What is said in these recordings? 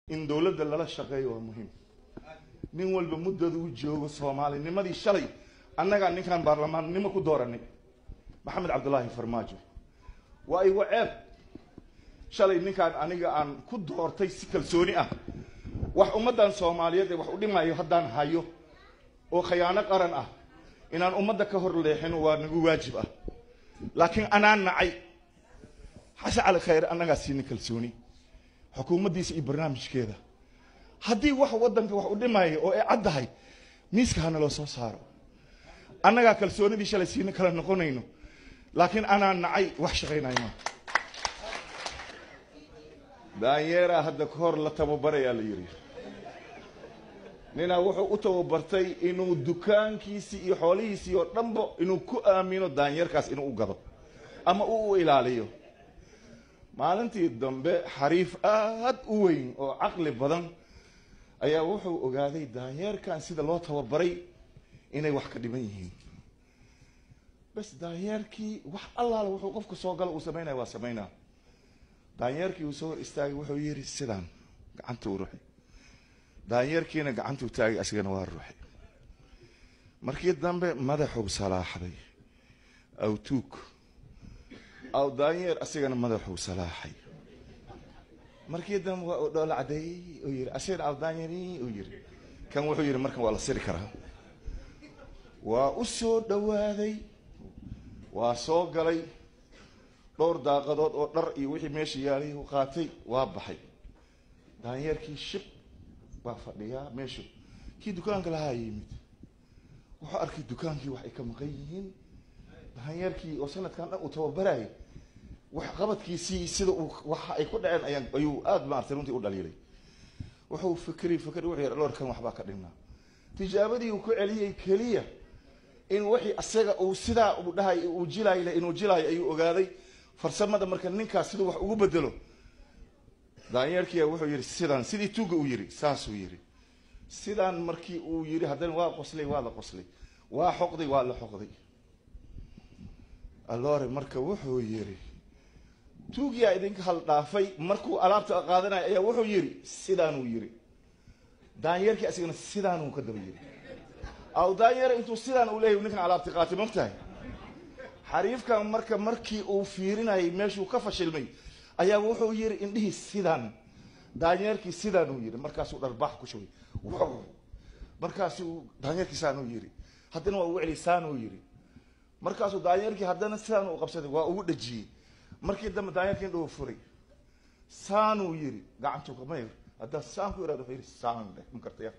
in dowladda lala shaqeeyo waa muhiim nin walba muddada u joogo soomaalinimadii shalay annagaa ninkaan baarlamaannimo ku dooranay maxamed cabdullaahi farmaajo waa igu ceeb shalay ninkaan aniga aan ku doortay si kalsooni ah wax ummaddan soomaaliyeed ee wax u dhimayo haddaan hayo oo khayaano qaran ah inaan ummadda ka hor leexino waa nagu waajib ah laakiin anaa nacay xase cali khayre annagaa siina kalsooni xukuumaddiisa iyo barnaamijkeeda haddii wax waddanka wax u dhimaya oo ay caddahay miiska hana loo soo saaro annagaa kalsoonidii shalay siina kala noqonayno laakiin anaa nacay wax shaqaynayo maa daanyeeraa hadda ka hor la tababarayaa la yidhi ninaa wuxuu u tababartay inuu dukaankiisii iyo xoolihiisii oo dhanba inuu ku aamino daanyeerkaas inuu u gado ama uu u ilaaliyo maalintii dambe xariif aad u weyn oo caqli badan ayaa wuxuu ogaaday daanyeerkan sida loo tababaray inay wax ka dhiman yihiin bas daanyeerkii wax allaala wuxuu qofka soo galo uu samaynaya waa samaynaa daanyeerkii uu soo hor istaagay wuxuu yidhi sidaan gacanta u ruxay daanyeerkiina gacantuu taagay asigana waa ruuxay markii dambe madaxuu salaaxday aw tuug aw daanyeer asigana madaxuu salaaxay markii dambe waa uu dhoola cadeeyey uu yidhi asigana aw daanyeeri uu yidhi kan wuxuu yidhi markan waa la siri karaa waa u soo dhowaaday waa soo galay dhowr daaqadood oo dhar iyo wixii meesha yaalay u qaatay waa baxay daanyeerkii shib baa fadhiyaa meeshu kii dukaanka lahaa yimid wuxuu arkay dukaankii wax ay ka maqan yihiin daanyeerkii oo sanadkan dhan uu tababarayay wax qabadkiisii sida uu waxa ay ku dhaceen ayaan ayuu aada maartay runtii u dhaliilay wuxuu fikri fikri wuxuu yidhi dhoorkan waxbaa ka dhinnaa tijaabadii uu ku celiyey keliya in wixii asaga uu sidaa uu dhahay uu jilayle inuu jilaayo ayuu ogaaday farsamada marka ninkaas siduu wax ugu bedelo daanyeerkiia wuxuu yidhi sidaan sidii tuuga uu yidhi saasuu yidhi sidaan markii uu yidhi haddana waa qoslay waa la qoslay waa xoqday waa la xoqday alore marka wuxuu yidhi tuugiyaa idinka hal dhaafay markuu alaabta qaadanaya ayaa wuxuu yidhi sidaanuu yidhi daanyeerkii asigana sidaanuu ka daba yidhi aw daanyeer intuu sidaan uu leeyahy ninkan alaabti qaatay mogtahay xariifkan marka markii uu fiirinayay meeshuu ka fashilmay ayaa wuxuu yidhi indhihii sidaan daanyeerkii sidaanuu yidhi markaasuu dharbaax ku shubay wow markaasuu daanyeerkii saanuu yidhi haddana waa ugu celi saanuu yidhi markaasuu daanyeerkii haddana sidaan u qabsaday waa ugu dhajiyey markii dambe daanyeerkii indhuu furay saanuu yidhi gacantuu kamay haddaan saan ku irahdo wuxuu yidhi saan dheh ma kartaya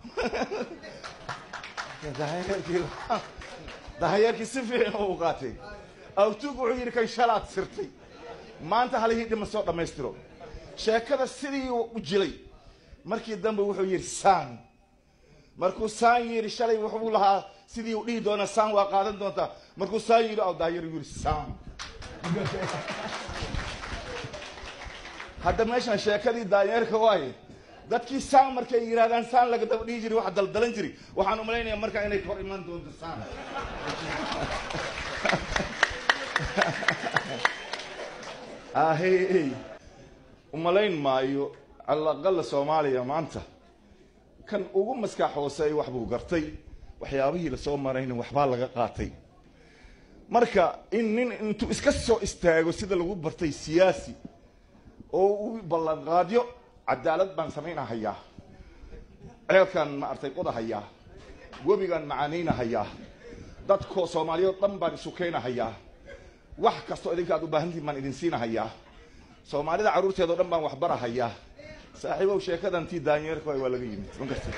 daanyeerkii daanyeerkii si fiican u qaatay awtuug wuxuu yidhi kan shalaad sirtay maanta halihii dhima soo dhammaystiro sheekada sidii u jilay markii dambe wuxuu yidhi saan markuu saan yidhi shalay wuxuu lahaa sidii u dhihi doonaa saan waa qaadan doontaa markuu saan yidhi aw daanyeer yidhi saan hadda meeshan sheekadii daanyeerka waaye dadkii saan markay yidhahdaan saan laga daba dhihi jiray waxa daldalan jiri waxaan umalaynayaa markaa inay kor iman doonto saan ahey umalayn maayo calaqala soomaaliya maanta kan ugu maskax hooseey wax buu gartay waxyaabihii lasoo marayna waxbaa laga qaatay marka in nin intuu iska soo istaago sida lagu bartay siyaasi oo u ballanqaadyo cadaalad baan samaynahayaa ceelkaan maartay qodahayaa webigaan macaanaynahayaa dadko soomaaliyeed dhan baan isu keenahayaa wax kastoo idinka aad u baahantiin baan idin siinahayaa soomaalida carruurteedao dhan baan waxbarahayaa saaxiibow sheekadan tii daanyeerka waay waa laga yimid ma garta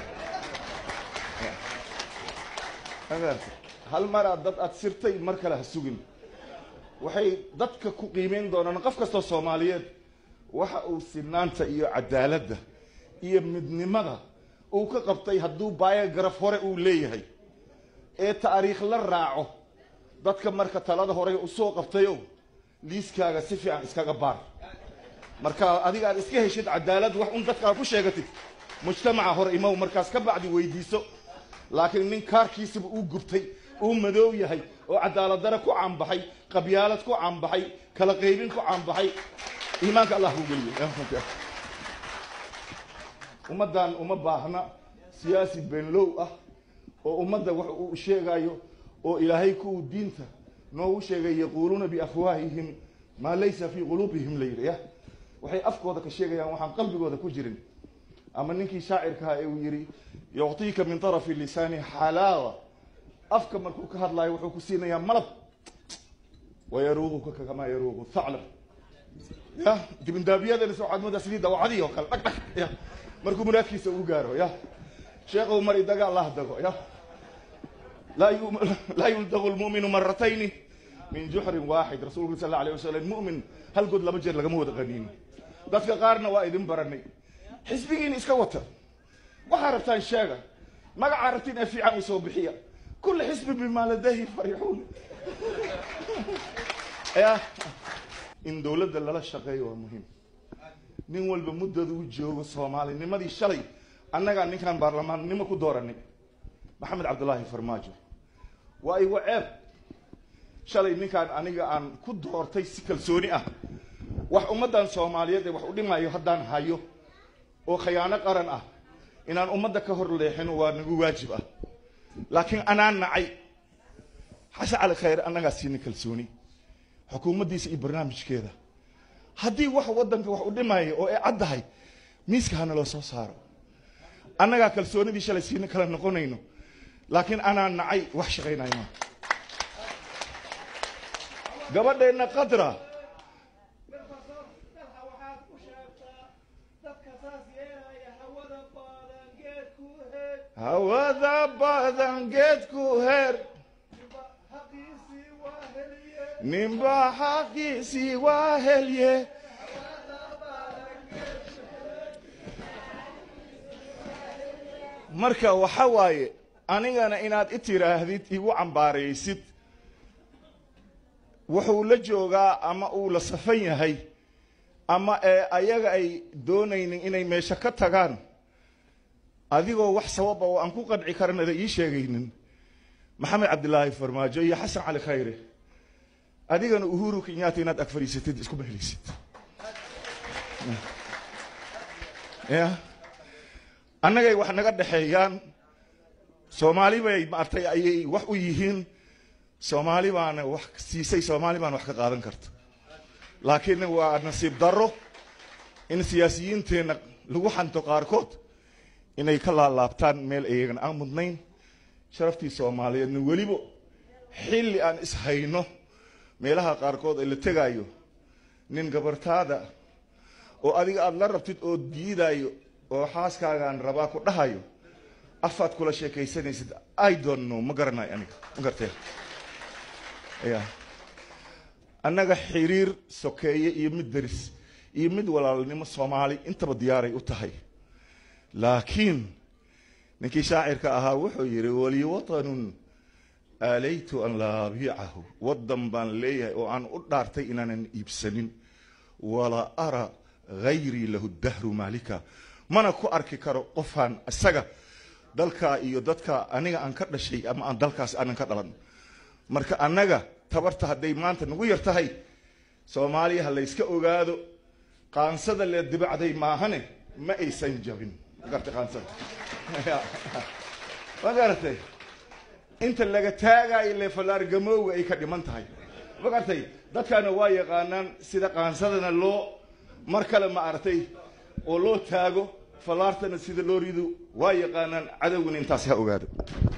ma garta hal maraad dad aad sirtay mar kale ha sugin waxay dadka ku qiimeyn doonaan qof kastoo soomaaliyeed waxa uu sinaanta iyo cadaaladda iyo midnimada uu ka qabtay hadduu biogaraf hore uu leeyahay ee taariikh la raaco dadka marka talada hore usoo qabtayo liiskaaga si fiican iskaga baar marka adiga aad iska heshid cadaalad wax un dadkaa ku sheegatid mujtamaca hore imow markaas ka bacdi weydiiso laakiin nin kaarkiisiba uu gubtay uu madoow yahay oo cadaaladare ku caanbaxay qabyaalad ku caanbaxay kala qaybin ku caanbaxay iimaanka allah kuu geliyo ummaddan uma baahna siyaasi beenlow ah oo ummadda wax uu sheegayo oo ilaahay kuwuu diinta noogu sheegay yaquuluuna biafwaahihim maa laysa fii quluubihim la yidhi ya waxay afkooda ka sheegayaan waxaan qalbigooda ku jirin ama ninkii shaacirkaha ee uu yidhi yuctiika min tarafi lisaani xalaawa afka markuu ka hadlaayo wuxuu ku siinayaa malab wayaruuquka kamaa yaruuqu thaclab ya dibindaabiyadana soo waxaad moodaa sidii dawacadii oo kale dhag dhag ya markuu muraadkiisa uu gaaro ya sheekhow mari daga allah dago ya laa yu laa yuldaqu lmu'minu maratayni min juxrin waaxid rasuulku sal alla alayh wasalam mu'min hal good laba jeer lagama wada qaniino dadka qaarna waa idin baranay xisbigiina iska wata waxaa rabtaan sheega magacaa rabtiin ee fiican u soo bixiya kula xisbin bimaa ladayhi farixuun ya in dowladda lala shaqeeyo waa muhiim nin walba muddada u joogo soomaalinimadii shalay annagaa ninkaan baarlamaannimo ku dooranay maxamed cabdullaahi farmaajo waa igu ceeb shalay ninkaan aniga aan ku doortay si kalsooni ah wax ummaddan soomaaliyeed ee wax u dhimayo haddaan hayo oo khayaano qaran ah inaan ummadda ka hor leexino waa nagu waajib ah laakiin anaa nacay xasan cali khayre annagaa siina kalsooni xukuumaddiisa iyo barnaamijkeeda haddii wax waddanka wax u dhimaya oo ay caddahay miiska hana loo soo saaro annagaa kalsoonidii shalay siina kala noqonayno laakiin anaa nacay wax shaqaynayo ma gabadheenna qadra hawada badan geedku heer ninba xaqiisii waa helye marka waxa waaye anigana inaad i tiraahdid igu cambaaraysid wuxuu la joogaa ama uu la safan yahay ama ee ayaga ay doonaynin inay meesho ka tagaan adigoo wax sababa oo aan ku qanci karanada ii sheegaynin maxamed cabdilaahi farmaajo iyo xasan cali khayre adigana uhuru kenyatta inaad ag fadhiisatid iskuma helaysid ya annagay wax naga dhexeeyaan soomaali bay maartay ayay wax u yihiin soomaali baana wax siisay soomaali baana wax ka qaadan karta laakiin waa nasiib darro in siyaasiyiinteenna lagu xanto qaarkood inay ka laalaabtaan meel iyagana aan mudnayn sharaftii soomaaliyeedna weliba xilli aan ishayno meelaha qaarkood ee la tegaayo nin gabartaada oo adiga aada la rabtid oo diidayo oo xaaskaagaan rabaa ku dhahayo afaad kula sheekaysanaysid i don't know ma garanayo aniga ma gartee ya annaga xiriir sokeeye iyo mid deris iyo mid walaalnimo soomaali intaba diyaaray u tahay laakiin ninkii shaacirka ahaa wuxuu yidhi wali watanun aalaytu an laa abiicahu waddan baan leeyahay oo aan u dhaartay inaanan iibsanin walaa ara hayrii lahu dahru maalika mana ku arki karo qofaan isaga dalkaa iyo dadka aniga aan ka dhashay ama aan dalkaas aanan ka dhalan marka annaga tabarta hadday maanta nagu yar tahay soomaaliya ha layska ogaado qaansada lee dibacday maahane ma aysan jabin ma garatay qaansada ma garatay inta laga taagaayo lee fallaargamowga ay ka dhiman tahay ma garatay dadkaana waa yaqaanaan sida qaansadana loo mar kale ma aragtay oo loo taago fallaartana sida loo rido waa yaqaanaan cadowgana intaas ha ogaado